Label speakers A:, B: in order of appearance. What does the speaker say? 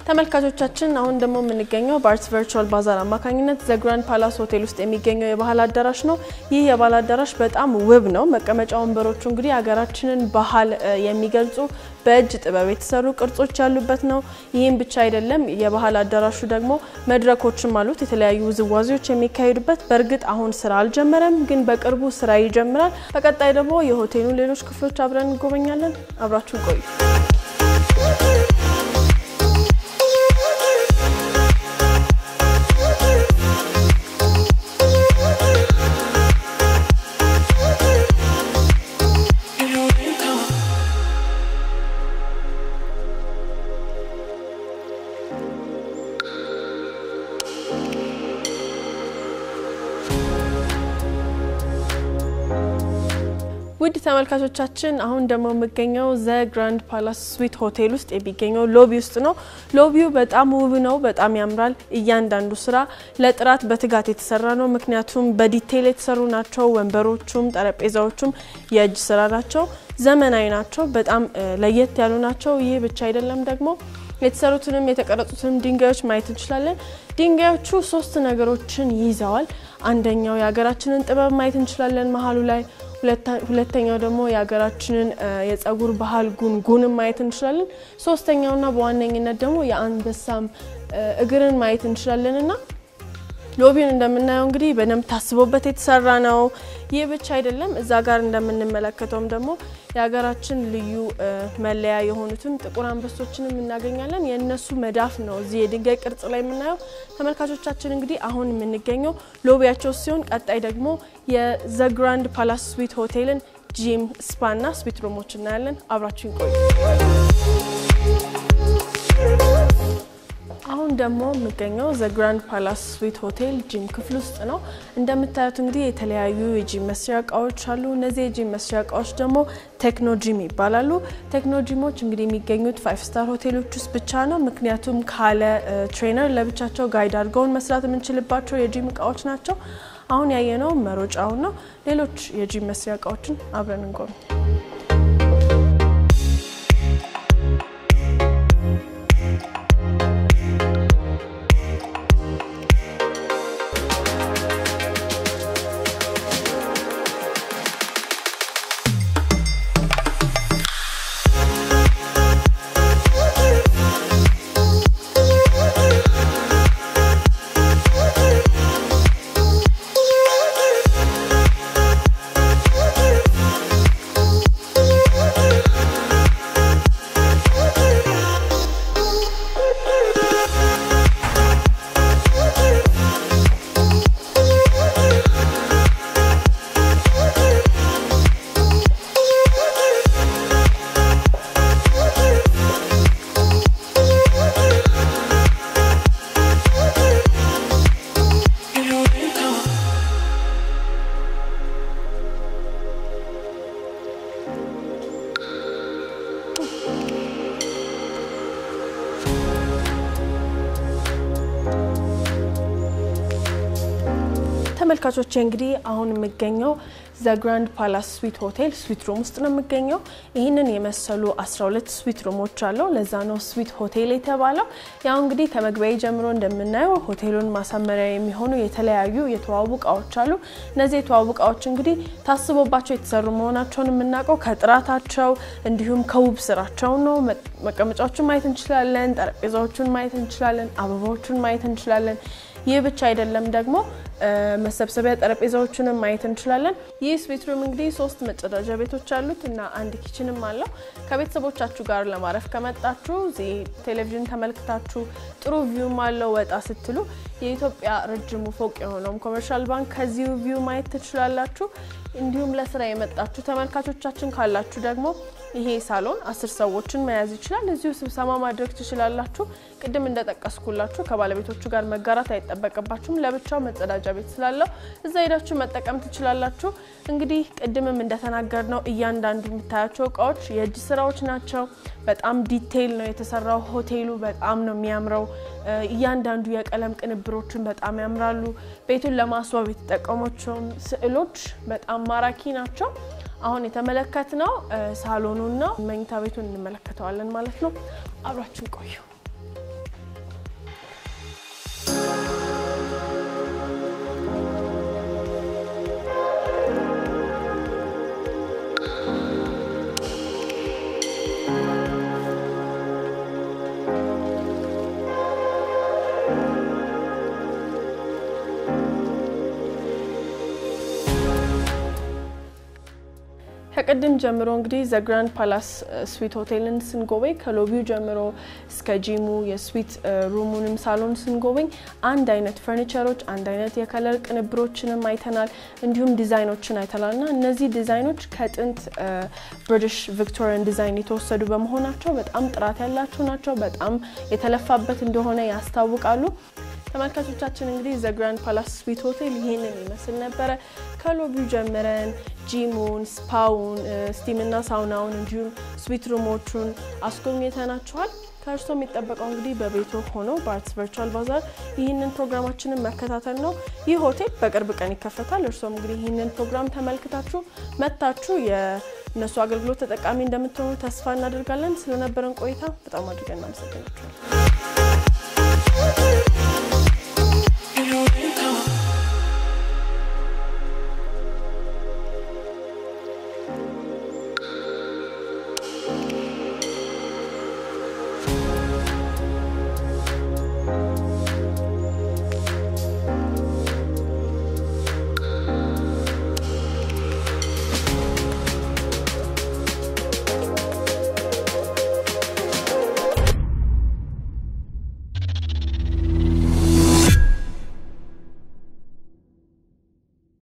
A: ተመልካቾቻችን አሁን ደግሞ የምንገኘው በአርትስ ቨርቹዋል ባዛር አማካኝነት ዘ ግራንድ ፓላስ ሆቴል ውስጥ የሚገኘው የባህል አዳራሽ ነው። ይህ የባህል አዳራሽ በጣም ውብ ነው። መቀመጫ ወንበሮቹ እንግዲህ ሀገራችንን ባህል የሚገልጹ በእጅ ጥበብ የተሰሩ ቅርጾች ያሉበት ነው። ይህም ብቻ አይደለም። የባህል አዳራሹ ደግሞ መድረኮችም አሉት፣ የተለያዩ ውዝዋዜዎች የሚካሄዱበት። በእርግጥ አሁን ስራ አልጀመረም፣ ግን በቅርቡ ስራ ይጀምራል። በቀጣይ ደግሞ የሆቴሉ ሌሎች ክፍሎች አብረን እንጎበኛለን። አብራችሁን ቆዩ። ውድ ተመልካቾቻችን አሁን ደግሞ የምገኘው ዘ ግራንድ ፓላስ ስዊት ሆቴል ውስጥ የሚገኘው ሎቢ ውስጥ ነው። ሎቢው በጣም ውብ ነው፣ በጣም ያምራል። እያንዳንዱ ስራ ለጥራት በትጋት የተሰራ ነው። ምክንያቱም በዲቴይል የተሰሩ ናቸው። ወንበሮቹም ጠረጴዛዎቹም የእጅ ስራ ናቸው፣ ዘመናዊ ናቸው፣ በጣም ለየት ያሉ ናቸው። ይህ ብቻ አይደለም ደግሞ የተሰሩትንም የተቀረጹትንም ድንጋዮች ማየት እንችላለን። ድንጋዮቹ ሶስት ነገሮችን ይዘዋል። አንደኛው የሀገራችንን ጥበብ ማየት እንችላለን መሀሉ ላይ ሁለተኛው ደግሞ የሀገራችንን የጸጉር ባህል ጉንጉንም ማየት እንችላለን። ሶስተኛውና በዋነኝነት ደግሞ የአንበሳም እግርን ማየት እንችላለን እና ሎቢውን እንደምናየው እንግዲህ በደንብ ታስቦበት የተሰራ ነው። ይህ ብቻ አይደለም። እዛ ጋር እንደምንመለከተውም ደግሞ የሀገራችን ልዩ መለያ የሆኑትን ጥቁር አንበሶችንም እናገኛለን። የእነሱ መዳፍ ነው እዚህ የድንጋይ ቅርጽ ላይ የምናየው። ተመልካቾቻችን እንግዲህ አሁን የምንገኘው ሎቢያቸው ሲሆን ቀጣይ ደግሞ የዘ ግራንድ ፓላስ ስዊት ሆቴልን ጂም፣ ስፓና ስዊት ሩሞች እናያለን። አብራችሁ ይቆዩ። አሁን ደግሞ የምገኘው ዘ ግራንድ ፓላስ ስዊት ሆቴል ጂም ክፍል ውስጥ ነው። እንደምታዩት እንግዲህ የተለያዩ የጂም መስሪያ እቃዎች አሉ። እነዚህ የጂም መስሪያ እቃዎች ደግሞ ቴክኖ ጂም ይባላሉ። ቴክኖ ጂሞች እንግዲህ የሚገኙት ፋይቭ ስታር ሆቴሎች ውስጥ ብቻ ነው። ምክንያቱም ካለ ትሬነር ለብቻቸው ጋይድ አድርገውን መስራት የምንችልባቸው የጂም እቃዎች ናቸው። አሁን ያየነው መሮጫውን ነው። ሌሎች የጂም መስሪያ እቃዎችን አብረን እንጎብኝ። ተመልካቾች እንግዲህ አሁን የምገኘው ዘ ግራንድ ፓላስ ስዊት ሆቴል ስዊት ሩም ውስጥ ነው የምገኘው። ይህንን የመሰሉ 12 ስዊት ሩሞች አለው። ለዛ ነው ስዊት ሆቴል የተባለው። ያው እንግዲህ ከመግቢያ ጀምሮ እንደምናየው ሆቴሉን ማሳመሪያ የሚሆኑ የተለያዩ የተዋቡ እቃዎች አሉ። እነዚህ የተዋቡ እቃዎች እንግዲህ ታስቦባቸው የተሰሩ መሆናቸውን የምናውቀው ከጥራታቸው እንዲሁም ከውብ ስራቸው ነው። መቀመጫዎቹን ማየት እንችላለን። ጠረጴዛዎቹን ማየት እንችላለን። አበባዎቹን ማየት እንችላለን። ይህ ብቻ አይደለም ደግሞ መሰብሰቢያ ጠረጴዛዎችንም ማየት እንችላለን። ይህ ስዊት ሩም እንግዲህ ሶስት መጸዳጃ ቤቶች አሉት እና አንድ ኪችንም አለው። ከቤተሰቦቻችሁ ጋር ለማረፍ ከመጣችሁ እዚህ ቴሌቪዥን ተመልክታችሁ ጥሩ ቪውም አለው። ወጣ ስትሉ የኢትዮጵያ ረጅሙ ፎቅ የሆነውም ኮመርሻል ባንክ ከዚሁ ቪው ማየት ትችላላችሁ። እንዲሁም ለስራ የመጣችሁ ተመልካቾቻችን ካላችሁ ደግሞ ይሄ ሳሎን አስር ሰዎችን መያዝ ይችላል። እዚሁ ስብሰባ ማድረግ ትችላላችሁ። ቅድም እንደጠቀስኩላችሁ ከባለቤቶቹ ጋር መጋራት አይጠበቅባችሁም። ለብቻው መጸዳጃ ቤት ስላለው እዛ ሄዳችሁ መጠቀም ትችላላችሁ። እንግዲህ ቅድምም እንደተናገር ነው እያንዳንዱ የምታያቸው እቃዎች የእጅ ስራዎች ናቸው። በጣም ዲቴይል ነው የተሰራው። ሆቴሉ በጣም ነው የሚያምረው። እያንዳንዱ የቀለም ቅንብሮችን በጣም ያምራሉ። ቤቱን ለማስዋብ የተጠቀሟቸውም ስዕሎች በጣም ማራኪ ናቸው። አሁን የተመለከትነው ሳሎኑን ነው። መኝታ ቤቱን እንመለከተዋለን ማለት ነው። አብራችን ቆዩ። ከቅድም ጀምሮ እንግዲህ ዘ ግራንድ ፓላስ ስዊት ሆቴልን ስንጎበኝ ከሎቢው ጀምሮ እስከ ጂሙ የስዊት ሩሙንም ሳሎን ስንጎበኝ አንድ አይነት ፈርኒቸሮች፣ አንድ አይነት የከለር ቅንብሮችንም አይተናል። እንዲሁም ዲዛይኖችን አይተናል እና እነዚህ ዲዛይኖች ከጥንት ብሪቲሽ ቪክቶሪያን ዲዛይን የተወሰዱ በመሆናቸው በጣም ጥራት ያላቸው ናቸው። በጣም የተለፋበት እንደሆነ ያስታውቃሉ። ተመልካቾቻችን እንግዲህ ዘ ግራንድ ፓላስ ስዊት ሆቴል ይህንን ይመስል ነበረ። ከሎቢው ጀምረን ጂሙን፣ ስፓውን፣ ስቲምና ሳውናውን እንዲሁም ስዊት ሩሞቹን አስጎብኝተናችኋል። ከእርሶ የሚጠበቀው እንግዲህ በቤቶ ሆኖ በአርትስ ቨርቹዋል ባዛር ይህንን ፕሮግራማችንን መከታተል ነው። ይህ ሆቴል በቅርብ ቀን ይከፈታል። እርሶም እንግዲህ ይህንን ፕሮግራም ተመልክታችሁ መጥታችሁ የእነሱ አገልግሎት ተጠቃሚ እንደምትሆኑ ተስፋ እናደርጋለን። ስለነበረን ቆይታ በጣም አድርገን እናመሰግናችኋል።